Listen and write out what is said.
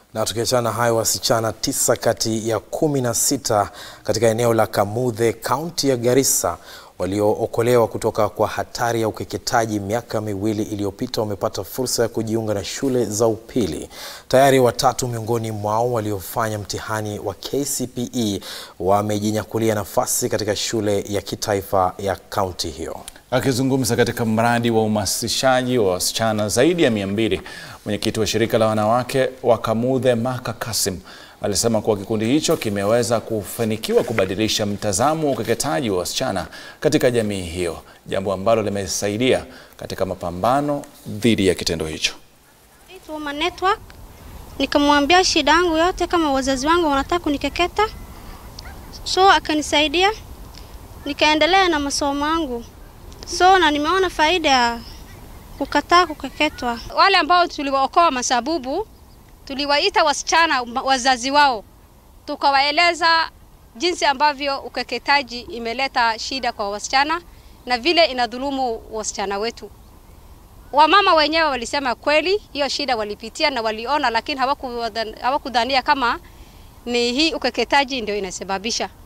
Na tukiachana na hayo, wasichana tisa kati ya kumi na sita katika eneo la Kamuthe, kaunti ya Garissa waliookolewa kutoka kwa hatari ya ukeketaji miaka miwili iliyopita wamepata fursa ya kujiunga na shule za upili. Tayari watatu miongoni mwao waliofanya mtihani wa KCPE wamejinyakulia nafasi katika shule ya kitaifa ya kaunti hiyo. Akizungumza katika mradi wa uhamasishaji wa wasichana zaidi ya mia mbili, mwenyekiti wa shirika la wanawake wa Kamuthe Maka Kasim alisema kuwa kikundi hicho kimeweza kufanikiwa kubadilisha mtazamo wa ukeketaji wa wasichana katika jamii hiyo, jambo ambalo limesaidia katika mapambano dhidi ya kitendo hicho. Woman Network nikamwambia shida yangu yote, kama wazazi wangu wanataka kunikeketa, so akanisaidia, nikaendelea na masomo yangu, so na nimeona faida ya kukataa kukeketwa. Wale ambao tuliwaokoa masabubu tuliwaita wasichana wazazi wao, tukawaeleza jinsi ambavyo ukeketaji imeleta shida kwa wasichana na vile inadhulumu wasichana wetu. Wamama wenyewe walisema kweli hiyo shida walipitia na waliona, lakini hawakudhania kama ni hii ukeketaji ndio inasababisha.